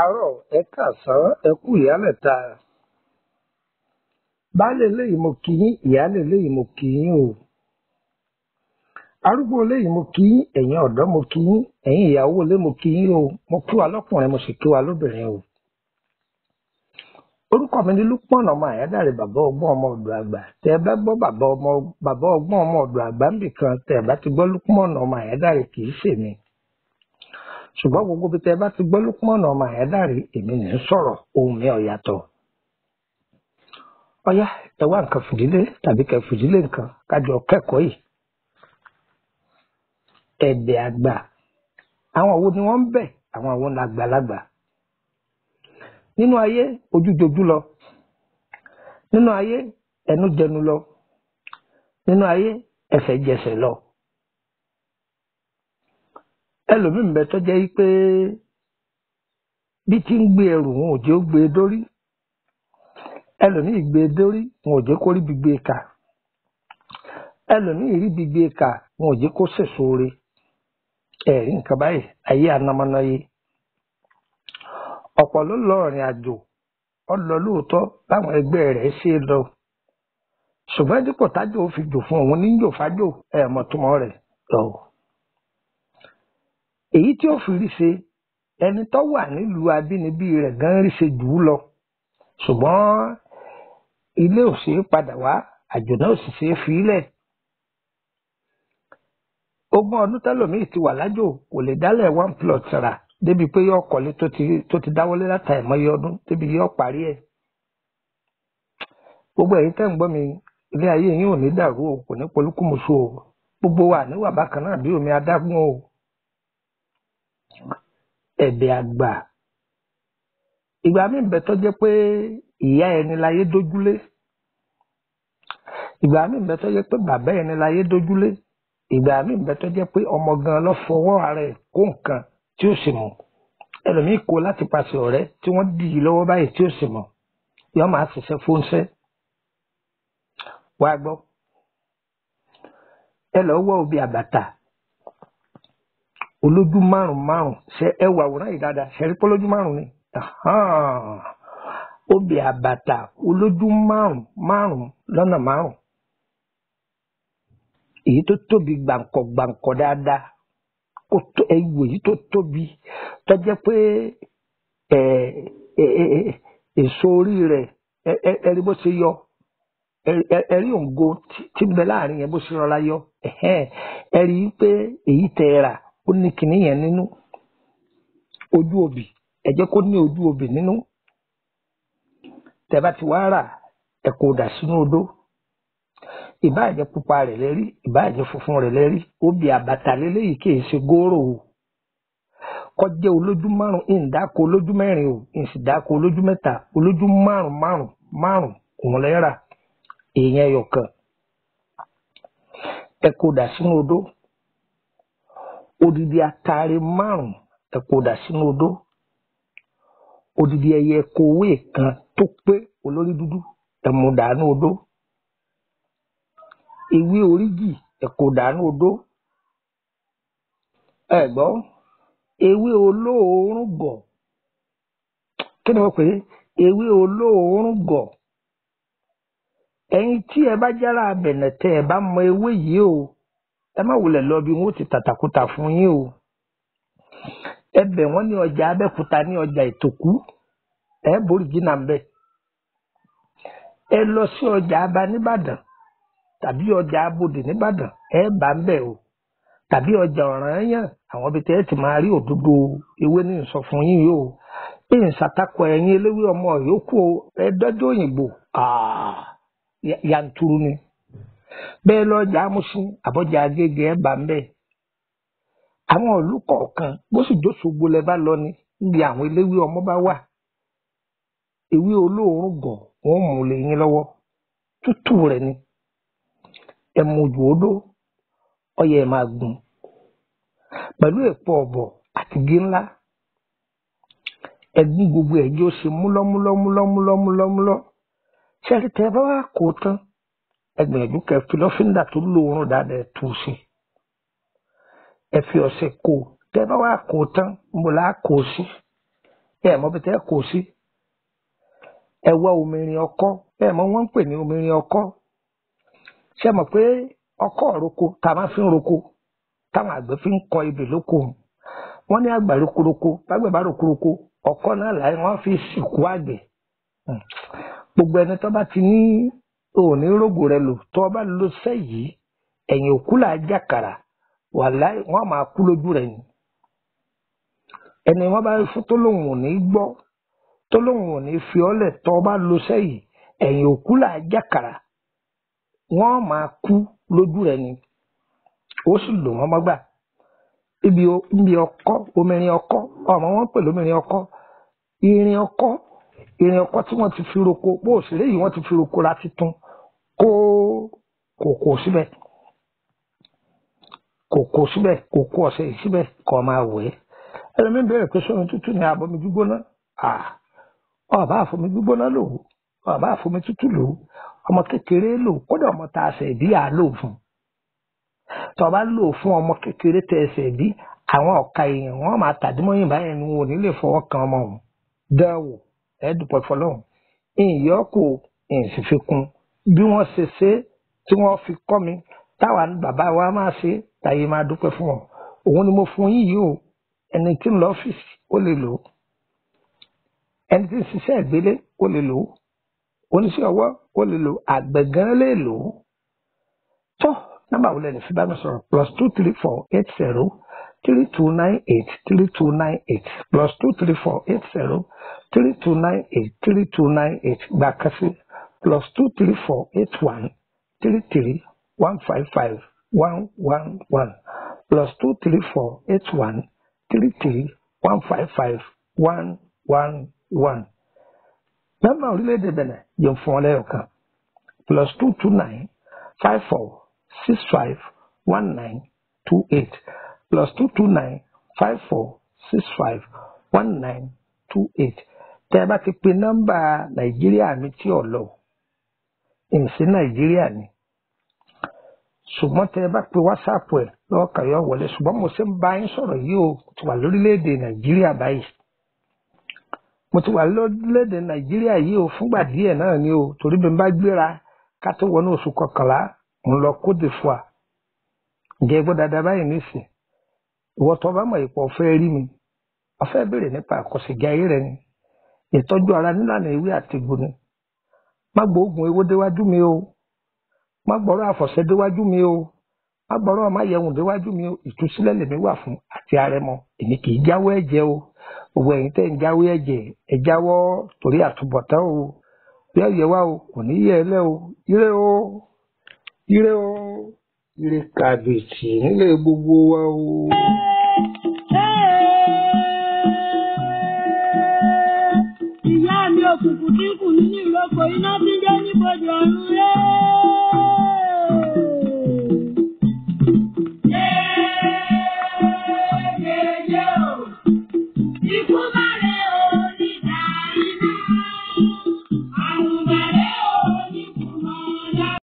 káàárọ̀ ẹ káàsán ẹ kú ìyálẹ̀ta baálé eléyìí mo kí yín ìyálé eléyìí mo kí yín o arúgbó eléyìí mo kí yín ẹ̀yin ọ̀dọ́ mo kí yín ẹ̀yin ìyàwó ilé mo kí yín o mo kí wa lọ́kùnrin mo sì kí wa lóbìnrin o orúkọ mi ni Lukman ọmọ àyádáre bàbá ọgbọ́n ọmọ ọ̀dọ̀ àgbà tẹ ẹ bá gbọ́ bàbá ọmọ bàbá ọgbọ́n ọmọ ọ̀dọ̀ àgbà níbì kan tẹ ẹ bá ti gbọ́ Lukman ọmọ àyádáre kì í ṣèmi ṣùgbọ́n gbogbo bí tẹ ẹ bá ti gbọ́ Lukman ọmọ àyádáre èmi ní í sọ̀rọ̀ ohun mi ò yàtọ̀ ọyá ẹ wá nǹkan fìdílé tàbí kẹ fìdílé nǹkan kájọ kẹ́kọ̀ọ́ yìí ẹ̀bẹ̀ àgbà àwọn wo ni wọ́n ń bẹ̀ àwọn àwọn làgbàlagbà nínú ayé ojú jojú lọ nínú ayé ẹnu jẹnu lọ nínú ayé ẹsẹ̀ jẹsẹ̀ lọ ẹlòmíín bẹ tó jẹ́ pé bí tí ń gbé ẹrù wọn ò jẹ́ ó gbé e dórí ẹlòmíín gbé e dórí wọn ò jẹ́ kó rí bí gbé e kà ẹlòmíín rí bí gbé e kà wọn ò jẹ́ kó sèso re ẹ̀rí nǹkan báyìí ayé anamọ́náyé ọ̀pọ̀ ló lọ ìrìn àjò ó lọ lóòótọ́ báwọn ẹgbẹ́ rẹ̀ ṣe lọ ṣùgbọ́n dípò tájò fi jò fún òun ní jò fájò ẹ̀ mọ̀túmọ̀ rẹ̀ lọ. èyí tí ó fi rí ṣe ẹni tó wà nílùú abínibí rẹ̀ gan rí ṣe jù ú lọ ṣùgbọ́n ilé ò ṣeé padà wá àjò náà ò sì ṣeé fi í lẹ̀ ogún ọdún tẹlòmíì ti wà lájò kò lè dálẹ̀ one plot rà débi pé yóò kọ́lé tó ti tó ti dáwọ́lé láta ẹ̀mọ́yé ọdún débi yóò parí ẹ̀. gbogbo ẹ̀yin tẹ́ ń gbọ́ mi ilé ayé yín ò ní dàrú o kò ní polúkúmuṣu o gbogbo wa níwà bákan náà bí omi adágún o. ẹ̀bẹ̀ àgbà ìgbà míì bẹ tó jẹ́ pé ìyá ẹni láyé dójúlé ìgbà míì bẹ tó jẹ́ pé bàbá ẹni láyé dójúlé ìgbà míì bẹ tó jẹ́ pé ọmọ gan lọ fọwọ́ ara ẹ̀ kó nǹkan tí ó sì mọ̀ ẹlòmíì kó láti pàṣẹ ọ̀rẹ́ tí wọ́n dì í lọ́wọ́ báyìí tí ó sì mọ̀ yọ máa ṣiṣẹ́ fóúnṣẹ́ wá gbọ́ ẹ lọ wọ òbí àbàtà olójú márùn márùn ṣe ẹ wà àwòrán yìí dáadáa ṣe rí pé olójú márùn ni òbí àbàtà olójú márùn márùn lọ́nà márùn èyí tó tóbi gbàǹkọ̀ gbàǹkọ̀ dáadáa kó tó ẹwò yìí tó tóbi tó jẹ́ pé ẹ ẹ èso orí rẹ̀ ẹ rí bó ṣe yọ ẹ rí òǹgo tí ń bẹ láàrin yẹn bó ṣe rọra yọ ẹ rí i pé èyí tẹ ẹ rà ó ní kinní yẹn nínú ojú obì ẹ jẹ́ kó ní ojú obì nínú tẹ bá ti wá rà ẹ kó dà sínú odó ìbáàjẹ́ pupa rẹ̀ lẹ́rí ìbáàjẹ́ funfun rẹ̀ lẹ́rí obì àbàtà lélẹ́yìí kì í ṣe góòrò o kọjá olójú márùn ìǹdáko olójú mẹ́rin o ìsìdáko olójú mẹ́ta olójú márùn márùn márùn òun lẹ́rà èèyàn ẹyọ kan ẹ kó dà sínú odó odidi atare márùn ẹ kó dà sínú odó odidi ẹyẹ kòwé kan tó pé olórí dúdú ẹ mú dànù odó ewé oríjì ẹ̀kọ́ dànù odó ẹ gbọ́ ewé olóòórùn gọ̀ kí ni wọ́n pè é ewé olóòórùn gọ̀ ẹ̀yin tí ẹ bá jára abẹ̀nẹ̀ tẹ ẹ bá mọ ewé yìí o ẹ má wulẹ̀ lọ bí wọ́n ti tàtàkùtà fún yín o ẹ bẹ̀ wọ́n ní ọjà abẹ́kúta ní ọjà ìtòkú ẹ borí jìnnà ń bẹ̀ ẹ lọ sí ọjà aba nìbàdàn tàbí ọjà abodè nìbàdàn ẹ bá ń bẹ o tàbí ọjà ọ̀ranyàn àwọn ibi tẹ́ ẹ ti máa rí òdodo ewé ní sọ fún yín yìí o bí n ṣàtakọ ẹ̀yin eléwé ọmọ yòókù o ẹ dọ́jọ́ òyìnbó yanturu ni bẹ́ẹ̀ lọ́jà amúsùn àbọ̀jà agége ẹ bá ń bẹ àwọn ìlú kọ̀ọ̀kan bó sì jóṣogbo lẹ bá lọ ni níbi àwọn eléwé ọmọ bá wà ewé olóòórùn gọ̀ wọ́n mú lè yín lọ́wọ́ tútù rẹ̀ ni ẹmujú odó ọyẹ máa gùn pẹ̀lú èpo ọ̀bọ̀ àti gé ńlá ẹgún gbogbo ẹjọ ṣe múlọmúlọmúlọmúlọmúlọ ṣẹlẹ tẹ bá wà kó tán ẹgbìyànjú kẹ fi lọ́fíńdà tó lóorùn dáadáa ẹ tú sí ẹ fi ọṣẹ kó tẹ bá wà kó tán mo là á kó sí ẹ mọ bí tẹ́ kó sí ẹ wá omirin ọkọ́ ẹ mọ wọ́n ń pè ní omirin ọkọ́ ṣe mọ̀ pé ọkọ́ roko tá a máa fi ń roko táwọn àgbẹ̀ fi ń kọ ebè lóko wọ́n ní àgbà rokoroko bágbẹ̀ bá rokoroko ọkọ́ náà láì wọ́n fi sìnkú àgbẹ̀ gbogbo ẹni tó bá ti ní òní rògbò rẹ lò tó bá lo sẹ́yìí ẹ̀yìn òkú là á jàkàrà wàláì wọ́n máa kú lójú rẹ̀ ni ẹni wọ́n bá fún tó lóun ò ní gbọ́ tó lóun ò ní fi ọ́lẹ̀ tó bá lo sẹ́yìí ẹ̀yìn òkú là á jàkàrà wọ́n máa kú lójú rẹ̀ ni ó sì lò wọ́n mọ́gbà ibi ibi ọkọ́ omirin ọkọ́ ọmọ wọn pè lómirin ọkọ́ irin ọkọ́ irin ọkọ́ tí wọ́n ti fi roko bó òṣèré yìí wọ́n ti fi roko ra titun kó kòkó síbẹ̀ kòkó síbẹ̀ kòkó ọ̀sẹ̀ yìí síbẹ̀ kọ́ máa wẹ̀ ẹ́ ẹlòmíín bẹ̀rẹ̀ pé sómi tútù ni àbomi gbígbóná ọba àfomi gbígbóná lò ó ọba àfomi tútù lò ó ọmọ kékeré lò ó kódà ọmọ tá a ṣẹ̀ bí à lò fún tó bá lò fún ọmọ kékeré tẹ ẹsẹ̀ bí àwọn ọ̀ka èèyàn wọn máa tàdímọ́yìn báyẹn ni wọn ò ní lè fọwọ́ kan ọmọ òun dánwò ẹ̀ẹ́dùpọ̀ fọlọ́hún ìyọ́kù ìsìfikún bí wọ́n ṣe ṣe tí wọ́n fi kọ́ mi táwa bàbá wa máa ṣe táyé máa dúpẹ́ fún wọn òun ni mo fún yín yìí o ẹni tí ń lọ ọ́fíìsì ó lè lò ó ẹni tí ń ṣiṣẹ́ ìgbélé ó lè lò ó oníṣẹ́ ọwọ́ ó lè lò ó àgbẹ̀ gan lè lò ó tó nọ́mbà wo lẹ́nu fi bá mi sọ̀rọ̀ plus two three four eight zero three two nine eight three two nine eight plus two three four eight zero three two nine eight three two nine eight gba kasi plus two three four eight one three three one five five one one one plus two three four eight one three three one five five one one one. nọ́mbà orílẹ̀-èdè bẹ̀rẹ̀ yẹn fún ọ lẹ́yọ̀ kan plus two two nine five four six five one nine two eight plus two two nine five four six five one nine two eight tẹ́ ẹ bá ti pe nọ́mbà nàìjíríà mi tí ò lọ ìmìsí nàìjíríà ni ṣùgbọ́n tẹ́ ẹ bá pe wásaàpù ẹ̀ lọ́wọ́ kàyọ́ wọlé ṣùgbọ́n mo ṣe ń bá yín sọ̀rọ̀ yìí o ti wà lórílẹ̀‐èdè nàìjíríà báyìí mo ti wà lórílẹ̀‐èdè nàìjíríà yìí o fúngbà díẹ̀ náà ni o torí bí n bá gbéra ká tó wọnú oṣù kọkànlá ń lọ Côte d'Ivoire ǹjẹ́ gbọ́ dáadáa báyìí nísìn ìwọ tó bá mọ̀ ìpọ̀ fẹ́ rí mi ọ̀fẹ́ béèrè nípa àkọsígi ayé rẹ ni ìtọ́jú ara nílànà ewé àtìgbò ni má gbóògùn ewé déwájú mi o má gbọ́rọ̀ àfọ̀ṣẹ déwájú mi o má gbọ́rọ̀ ọmáyẹ̀wùn déwájú mi o ìtúsílẹ̀ lèmi wà fún àti àrẹ̀mọ èmi kì í jáwọ́ ẹ̀jẹ̀ o gbogbo ẹ̀yin tẹ́ ń jáwọ́ ẹ̀jẹ̀ ẹ jáwọ́ torí àtúbọ̀tán o bí ẹ̀yẹ wá o kò ní yẹ ẹ lẹ́ o ire o ire o ire kàbìtì nílé gbogbo wa o. Ìyá mi òkùnkùn tí kù nínú ìrókò iná tí ń jẹ́ níbodè ọ̀run rẹ̀.